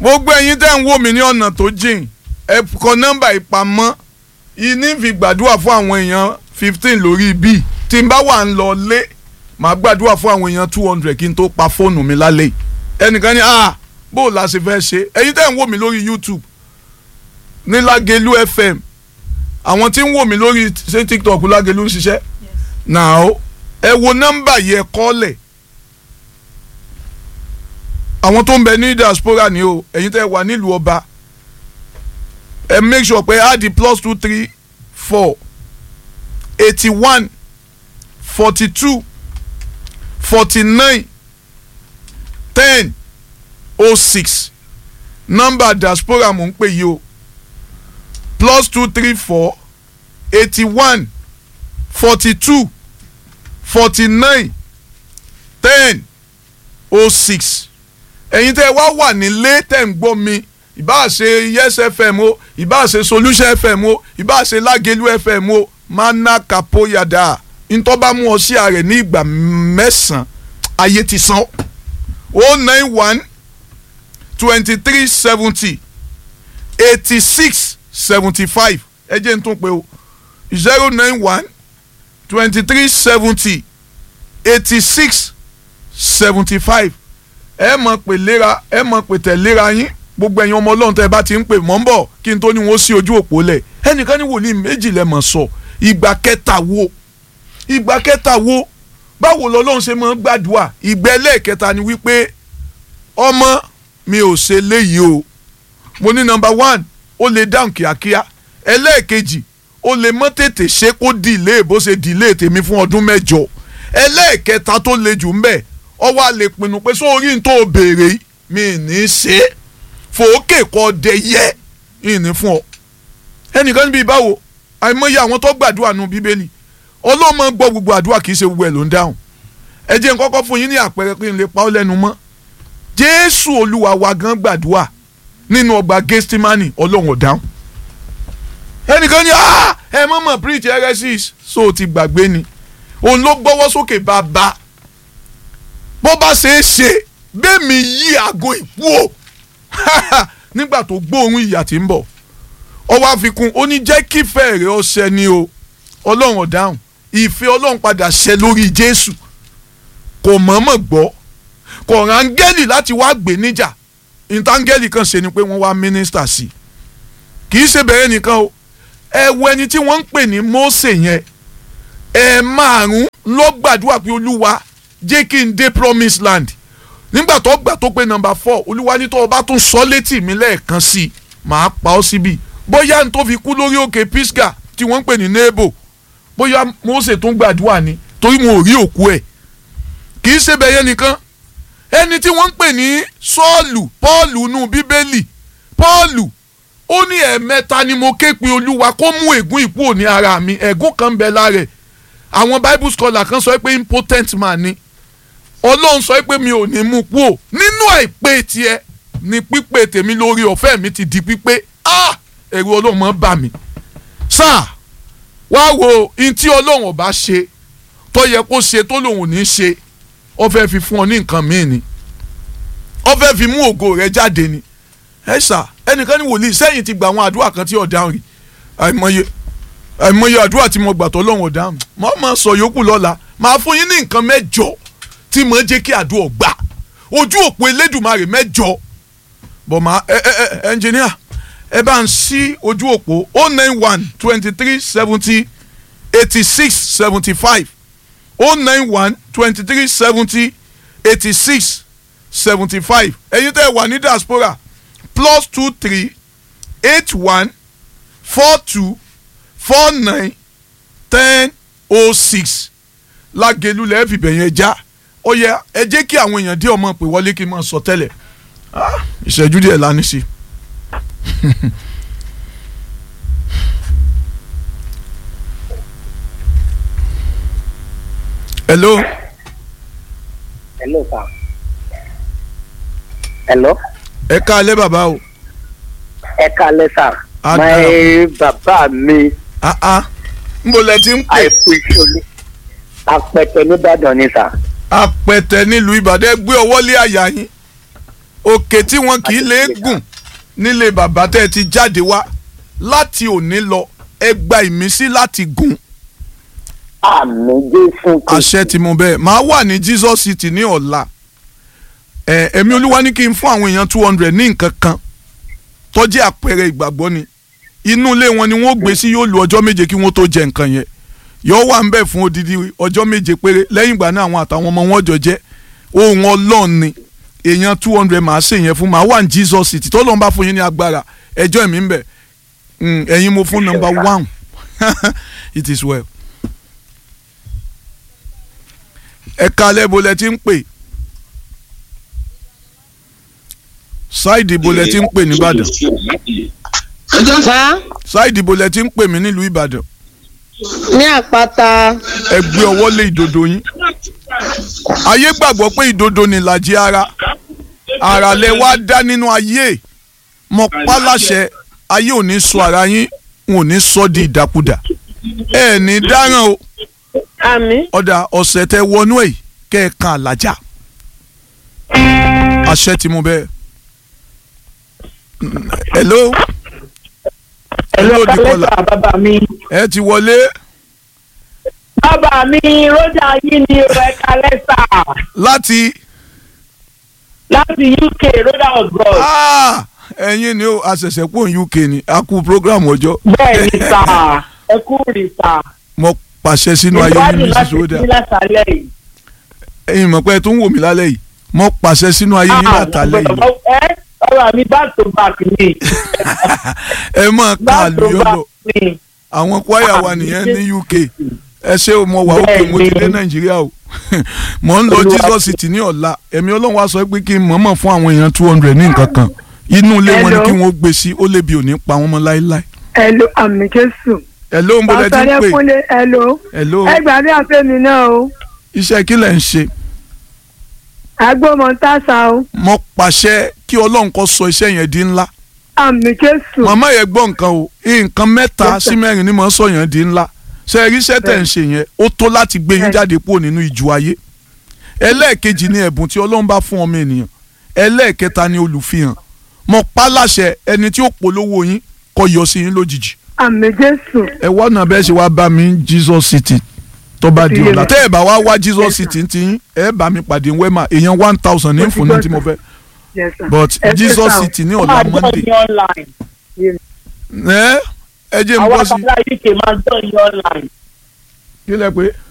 gbogbo ẹ̀yin tẹ́ ń wò mí ní ọ̀nà tó jìn ẹ kọ nọ́mbà ìpamọ́ ìní fi gbàdúrà fún àwọn èèyàn fifteen lórí bíi tí n bá wà ń lọ lé màá gbàdúrà fún àwọn èèyàn two hundred kí n tó pa fóònù mi lálẹ́ yìí ẹnìkan ní ah bó o la ṣe fẹ́ ṣe ẹ̀yin tẹ́ ń wò mí lórí YouTube ní Lágelú FM àwọn tí ń wò mí lórí ṣé TikTok Lágelú ń ṣiṣẹ́ now ẹ wo nọ́mbà yẹ kọ́lẹ̀ àwọn tó ń bẹ ní diaspora ni o ẹ̀yin tẹ́ wà nílùú ọba ẹ make sure pé add the plus two three four eighty one forty two forty nine ten oh six nọ́mbà diaspora mò ń pè yìí o plus two three four eighty one forty two forty nine ten oh six ẹ̀yin tẹ́ wá wà nílé tẹ́ ń gbọ́ mi ìbá ṣe yes fm o ìbá ṣe solution fm o ìbá ṣe lágelu fm o mana kapoyada ntọ́ba mú ọ sí ààrẹ ní ìgbà mẹ́sàn-án ayé ti san o nine one twenty three seventy eighty six seventy five ẹ jẹ́ n tún pé o zero nine one twenty three seventy eighty six seventy five ẹ mọ̀ pé léra ẹ mọ̀ pé tẹ̀léra yín gbogbo ẹ̀yin ọmọ ọlọ́run tẹ́ ẹ bá ti ń pè mọ́ ń bọ̀ kí n tó ní wọ́n sí ojú òpó lẹ̀ ẹnìkan ní wòlíì méjì lẹ́ mọ̀ sọ ìgbà kẹta wo ìgbà kẹta wo báwo lọ́lọ́run ṣe máa ń gbàdúrà ìgbà ẹlẹ́ẹ̀kẹta ni wípé ọmọ mi ò ṣe léyìí o mo ní nọ́mbà one ó lè dáhùn kíákíá ẹlẹ́ẹ̀kejì ó lè mọ́ tètè ṣe kó dìlé bó ṣe dìlé tèmi fún ọdún mẹ́jọ ẹlẹ́ẹ̀kẹta tó le jù ń bẹ̀ ọ wá lè pinnu pé sórí n tó béèrè mi ní í ṣe é fòókè kọ́ dẹ yẹ ìní fún ọ. ẹnìkan níbi ìbáwo àìmọye àwọn tó gbàdúrà nu bíbélì ọlọ́mọ gbọ́ gbogbo àdúrà kì í ṣe gbogbo ẹ̀ ló ń dáhùn. ẹ jẹ́ n kọ́kọ́ fún yín ní àpẹẹrẹ pé n lè pa ọ́ lẹ́nu mọ́. jésù olúwa wa gan gbàdúrà nínú ọgbà gẹ́stímánì ọlọ́run ò dáhùn. ẹnìkan ní ẹ mọ̀mọ́ preach heresies so ti gbàgbé ni òun ló gbọ́wọ́ sókè bàbá bó bá ṣe é ṣe bẹ́ẹ̀ mi yí àgọ́ ìkú o nígbà tó gbóòórùn ìyà tí ń bọ̀ ọ wá fi kún ó ní jẹ́ kí ìfẹ́ rẹ̀ ó ṣẹ ni o ọlọ́run ọ̀dáhùn ìfẹ́ ọlọ́run padà ṣẹ lórí jésù kò mọ̀ọ́mọ̀ gbọ́ kò rángẹ́lì láti wá gbé níjà ìtàngẹ́lì kan ṣe ni pé wọ́n wá mínísítà sí i kì í ṣe bẹ̀rẹ̀ nìkan o ẹ wo ẹni tí wọ́n ń pè ní Mósè yẹn ẹ márùn ló gbàdúrà pé olúwa jẹ́ kí n dé promised land nígbà tó gbà tó pé nọ́mbà four olúwa ní tó o bá tún sọ létí mi lẹ́ẹ̀kan sí i màá pa ọ́ síbi bóyá n tó fi kú lórí òkè Pisgah tí wọ́n ń pè ní Nebo bóyá Mósè tún gbàdúrà ni torí mo rí òkú ẹ̀ kì í ṣe bẹ̀yẹ nìkan ẹni tí wọ́n ń pè ní Sọ́ọ̀lù Pọ́ọ̀lù nù Bíbélì Pọ́ọ̀lù ó ní ẹ̀ẹ̀mẹ́ta ni mo ké pe olúwa kó mú ègún ìkú òní ara mi ẹ̀gún kan ń bẹ lára ẹ̀ àwọn Bible scholar kan sọ pé impotent man ni ọlọ́run sọ pé mi ò ní mú kú o nínú àìpé tiẹ̀ ni pípé tèmi lórí ọ̀fẹ́ mi ti di pípé ah ẹ̀rù ọlọ́run máa bà mí sáà wá wo in tí ọlọ́run ọba ṣe tó yẹ kó ṣe tó lòun ò ní ṣe ó fẹ́ fi fún ọ ní nǹkan míì ni ó fẹ́ fi mú ògo rẹ jáde ni ẹ sà ẹnìkan ní wòlíì sẹ́yìn ti gba àwọn àdúrà kan tí ọ̀daràn rí àìmọye àìmọye àdúrà tí mo gbà tó lọ́run ọ̀daràn mo máa sọ yòókù lọ́la máa fún yín ní nǹkan mẹ́jọ tí mo jẹ́ kí àdúrà gbà ojú òpó elédùnmarè mẹ́jọ bọ̀ máa ẹ ẹ ẹ ẹnjìníà ẹ bá ń ṣí ojú òpó o nine one twenty three seventy eighty six seventy five o nine one twenty three seventy eighty six seventy five ẹ̀yin tẹ́ ẹ wà ní diaspora plus two three eight one four two four nine ten oh six lágẹ̀lú lẹ́ẹ̀ fìbẹ̀ yẹn já ó yẹ ẹ jẹ́ kí àwọn èèyàn dé ọmọ pé wọlé kí n máa sọ tẹ́lẹ̀ ìṣẹ́jú díẹ̀ lánìí sí. hello. hello sir. hello. ẹ káalẹ́ bàbá o. ẹ káalẹ́ sir. A my bàbá mi ah ah nbọ lẹ ti ń pè àìkú ìṣòro apẹtẹ nìbàdàn ni sir. apẹtẹ nílùú ìbàdàn ẹ gbé ọwọ́ lé àyà yín òkè tí wọn kì í lè gùn nílé bàbá tẹ́ ẹ ti jáde wá láti òní lọ ẹ gba ìmísí láti gùn àmì jésù àṣẹ tí mo bẹ́ẹ̀ máa wà ní Jesus City ní ọ̀la ẹ ẹ̀mí olúwa ní kí n fún àwọn èèyàn two hundred ní nǹkan kan tó jẹ́ àpẹẹrẹ ìgbàgbọ́ ni inú ilé wọn ni wọ́n gbé sí yóò lu ọjọ́ méje kí wọ́n tó jẹ nǹkan yẹn yóò wà ń bẹ̀ fún odidi ọjọ́ méje péré lẹ́yìn ìgbà náà àwọn àtàwọn ọmọ wọn jọ jẹ́ ohun ọlọ́run ni èèyàn two hundred máa ṣe yẹn fún máa wà ní Jesus City tó lọ́n bá fún yín ní agbára ẹjọ́ ẹ̀mí ń bẹ̀ Mm, ẹ̀yin mo fún number one it is well. ẹ̀ka lẹ́bọ̀lẹ̀ tí ń pè ṣáìdì ìbòlẹ̀ tí ń pè nìbàdàn Sá ṣáìdì ìbòlẹ̀ tí ń pè mí nílùú ìbàdàn ní àpáta ẹ gbé ọwọ́ lé ìdodo yín ayé gbàgbọ́ pé ìdodo ni ìlàjì ara ara lẹ wá dá nínú ayé mọ páláṣẹ ayé ò ní sọ ara yín n ò ní sọ di ìdàkudà ẹ ní dáràn o àmì ọ̀dà ọ̀sẹ̀ tẹ wọnú ẹ̀ kẹ́ ẹ kan àlàjá àṣẹ tí mo bẹ́ẹ̀. Mm, hello hello Dikola kálẹ́sà bàbá mi. ẹ ti wọlé bàbá mi rọ́jà yìí ni ẹ kálẹ́sà láti láti UK rọ́jà ọ̀gbọ́n. Ah, ẹ̀yin ni ó àṣẹ̀ṣẹ̀ pò ní UK ni a kú program ọjọ́ bẹ́ẹ̀ ni sà ẹ kú rí sà. mo pàṣẹ sínú ayé ìwádìí yín láti Mrs. Oda sí lásàlẹ̀ yìí. ẹ̀yin mọ̀ pé ẹ tún wò mí lálẹ́ yìí mo pàṣẹ sínú ayé yín látàlẹ́ yìí ẹ ọ̀rọ̀ mi back to back ni. ẹ máa ká back to àlùyọ́ back lọ ni. àwọn kwaya wa nìyẹn ní UK ẹ ṣé o mo wà òkè mo ti dé Nàìjíríà o mo ń lọ Olúwa Jesus City ní ọ̀la ẹ̀mí Ọlọ́run wa sọ pé kí n mọ̀ọ́mọ̀ fún àwọn èèyàn two hundred ní nǹkan kan inú ilé wọn ni Hello. kí wọ́n gbé sí ó lè bi òní pa wọ́n mọ́ láéláé Hello, àmì Jésù. ẹ̀ ló ń bọ́lẹ̀ tí ń Pàṣẹ pè Kúnlé, hello. ẹ̀ ló Ẹ gbàdúrà fẹ́mi náà o. iṣẹ́ kí lẹ̀ ń ṣe Agbómọ tásà o. mo pàṣẹ kí Ọlọ́run kó sọ iṣẹ́ yẹn di ńlá Àmì Jésù. màmá yẹn gbọ́ nǹkan o nǹkan mẹ́ta Yes, sir. sí mẹ́rin ni mo ń sọ yẹn di ńlá ṣe rí iṣẹ́ tẹ̀ ń ṣe yẹn ó tó láti gbé yín Yes. jáde kúrò nínú ìjù ayé ẹlẹ́ẹ̀kejì ni ẹ̀bùn tí Ọlọ́run bá fún ọmọ ènìyàn ẹlẹ́ẹ̀kẹta ni olùfihàn mo pa láṣẹ ẹni tí ó polówó yín kó yọ sí yín lójijì Àmì Jésù. ẹ wá náà bẹ́ẹ̀ ṣe wá bá mi ní Jesus City tó bá di Ìdílé ọ̀la mi. tẹ́ ẹ bá wá wá Jesus Yes, sir. City ti yín ẹ bá mi pàdé wẹ́mà èèyàn one thousand ní Mo ti fún ní gbọ́, tí mo sir. fẹ́ Yes, sir. but Ẹ ṣé, Jesus sir. City ní Wọ́n ọ̀la máa jọ Monday yín online. ẹ ẹ jẹ́ n àwọn bọ́ sí àtàlà UK máa jọ yín online. kí lẹ pé